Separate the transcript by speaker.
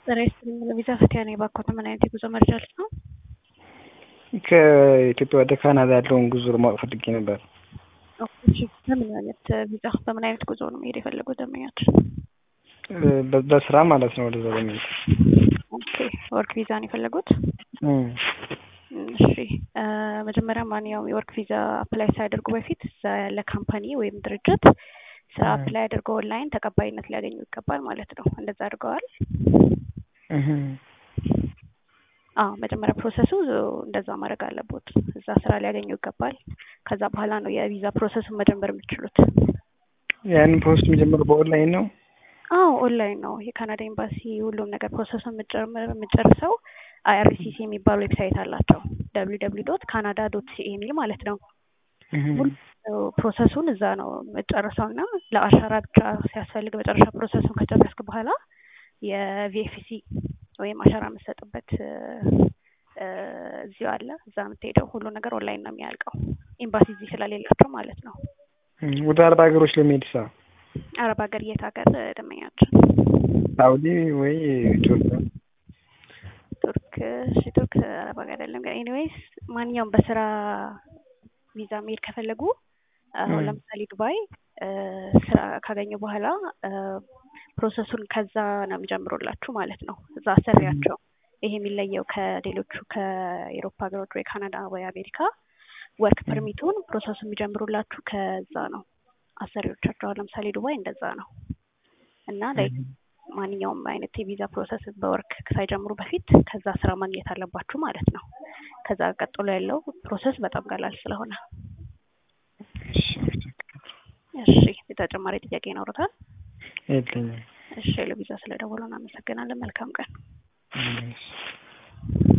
Speaker 1: ጤና ይስጥልኝ ለቪዛ ፈቲያ ነኝ። እባክዎት ምን አይነት የጉዞ መረጃ ልት ነው?
Speaker 2: ከኢትዮጵያ ወደ ካናዳ ያለውን ጉዞ ለማወቅ ፈልጌ ነበር።
Speaker 1: እሺ በምን አይነት ቪዛ በምን አይነት ጉዞ ነው መሄድ የፈለጉት ደንበኛችን?
Speaker 2: በ- በስራ ማለት ነው። ወደዛ በሚሄድ
Speaker 1: ኦኬ ወርክ ቪዛ ነው የፈለጉት?
Speaker 2: እም፣
Speaker 1: እሺ እ መጀመሪያ ማንኛውም የወርክ ቪዛ አፕላይ ሳያደርጉ በፊት እዛ ያለ ካምፓኒ ወይም ድርጅት ስራ
Speaker 2: እ።
Speaker 1: አፕላይ አድርገው ኦንላይን ተቀባይነት ሊያገኙ ይገባል ማለት ነው። እንደዛ አድርገዋል?
Speaker 2: እህ፣
Speaker 1: አዎ መጀመሪያ ፕሮሰሱ እንደዛ ማድረግ አለቦት። እዛ ስራ ሊያገኙ ይገባል። ከዛ በኋላ ነው የቪዛ ፕሮሰሱን መጀመር የምትችሉት።
Speaker 2: ያንን ፖስት የሚጀምረው በኦንላይን ነው።
Speaker 1: አዎ ኦንላይን ነው። የካናዳ ኤምባሲ ሁሉም ነገር ፕሮሰሱን የምትጨምር- የምትጨርሰው አይአርሲሲ የሚባል ዌብሳይት አላቸው። ደብሊው ደብሊው ዶት ካናዳ ዶት ሲኤ የሚል ማለት ነው።
Speaker 2: እህ፣
Speaker 1: ሙሉ ፕሮሰሱን እዛ ነው የምትጨርሰው እና ለአሻራ ብቻ ሲያስፈልግ መጨረሻ ፕሮሰሱን ከጨረስክ በኋላ የቪኤፍሲ ወይም አሻራ የምትሰጥበት እ፣ እ፣ እዚሁ አለ። እዛ የምትሄደው ሁሉ ነገር ኦንላይን ነው የሚያልቀው። ኤምባሲ እዚህ ስለሌላቸው ማለት ነው።
Speaker 2: እም፣ ወደ አረብ ሀገሮች ለመሄድ ሳ
Speaker 1: አረብ ሀገር የት ሀገር እ፣ ደንበኛችን?
Speaker 2: ሳውዲ ወይ ኢትዮጵያ?
Speaker 1: ቱርክ እሺ፣ ቱርክ አረብ ሀገር አይደለም ግን ኤኒዌይስ ማንኛውም በስራ ቪዛ መሄድ ከፈለጉ አሁን
Speaker 2: እ።
Speaker 1: ለምሳሌ ዱባይ እ፣ ስራ ካገኙ በኋላ እ፣ ፕሮሰሱን ከዛ ነው የሚጀምሩላችሁ ማለት ነው። እዛ አሰሪያቸው ይሄ የሚለየው ከሌሎቹ ከኤሮፓ ሀገሮች ወይ ካናዳ ወይ አሜሪካ ወርክ
Speaker 2: እ።
Speaker 1: ፐርሚቱን ፕሮሰሱ የሚጀምሩላችሁ ከዛ ነው። አሰሪዎቻቸው አሁን ለምሳሌ ዱባይ እንደዛ ነው እና ላይ
Speaker 2: እህ፣
Speaker 1: ማንኛውም አይነት የቪዛ ፕሮሰስ በወርክ ሳይጀምሩ በፊት ከዛ ስራ ማግኘት አለባችሁ ማለት ነው። ከዛ ቀጥሎ ያለው ፕሮሰስ በጣም ቀላል ስለሆነ።
Speaker 2: እሺ፣ አመሰግናለሁ።
Speaker 1: እሺ የተጨማሪ ጥያቄ ይኖሩታል?
Speaker 2: የለኝም።
Speaker 1: እሺ ለቪዛ ስለደወሉ እናመሰግናለን። መልካም ቀን።
Speaker 2: እሺ።